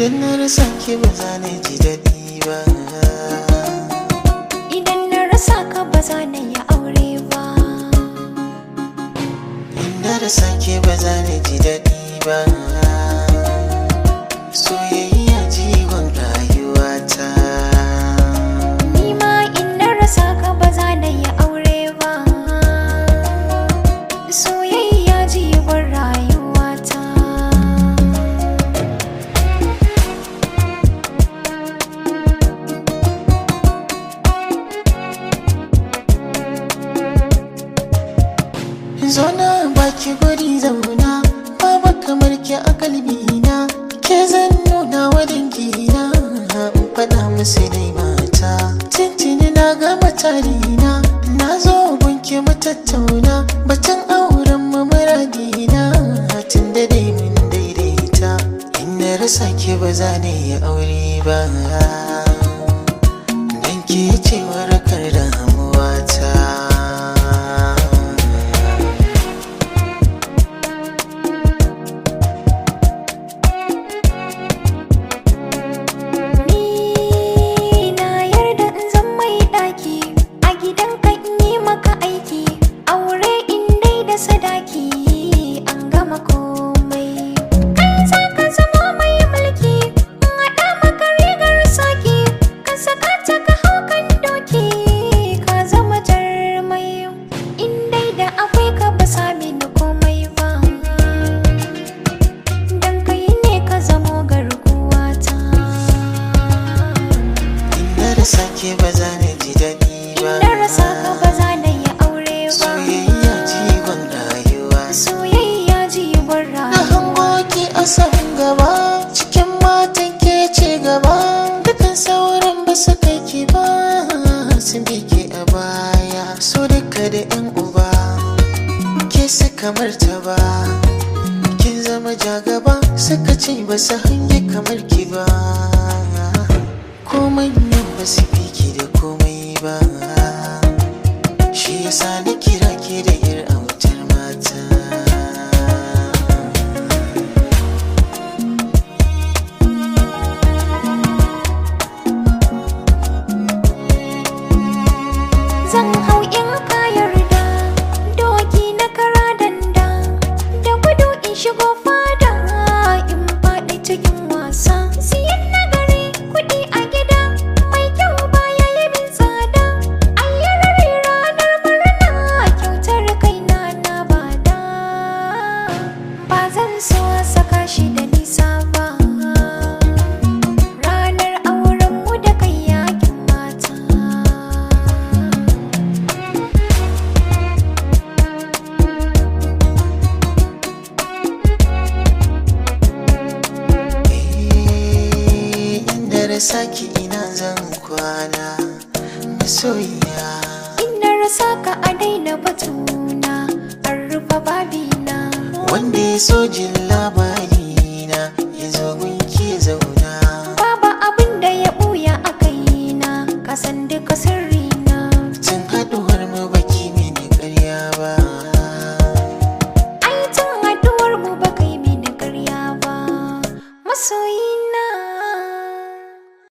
idan na rasa ki ba za na ji daɗi ba Idan na rasa ka ba za na yi aure ba in na rasa ki ba za na ji daɗi ba soyayya jigon rayuwata Ni ma in na rasa ka ba za na yi aure ba Soyayya jigon rayuwata Zona baki guri zauna Baba kamar ki a kalbina Ke zan nuna wa dangina In faɗa musu dai mata Tintini na gama tarina Na zo gunki mu tattauna Batun auren mu muradina Tun da dai mun daidaita In na rasa ki ba za na yi aure ba Dan ke ce warakar damuwata Ni na yarda in zan mai ɗaki A gidanka in yi maka aiki Aure in dai da sadaki An gama komai Kai za ka zama mai mulki In haɗa maka rigar saki Ka saka ta ka hau kan doki Ka zama jarmai In dai da akwai ka ba sami ni komai ba Dan kai ne ka zamo garkuwata In na rasa ke ba za na ji daɗi ba In na rasa ka ba za na yi aure ba Soyayya jigon rayuwa Soyayya jigon Na rayuwa hango ki a sahun gaba Cikin matan ke ce gaba Dukan sauran ba su kai ki ba Sun bi ki a baya So duka da yan uba Ke su kamar ta ba Kin zama jagaba Suka ce ba su hange kamar ki ba Komai nan ba su fi ki da komai ba Shi yasa na kira ke da yar autar mata Zan hau in ka yarda Doki na kara danda Da gudu in shigo fada In faɗi cikin wasa Siyan nagari kuɗi a gida Mai kyau baya yi min tsada Ayyarari ranar murna Kyautar kaina na bada Ba zan so a saka shi da nisa ba Ranar aurenmu da kai yakin mata Eh, inda rasa ki ina zan kwana masoyiya In na rasa ka a daina batuna an rufe babina wanda ya so jin labari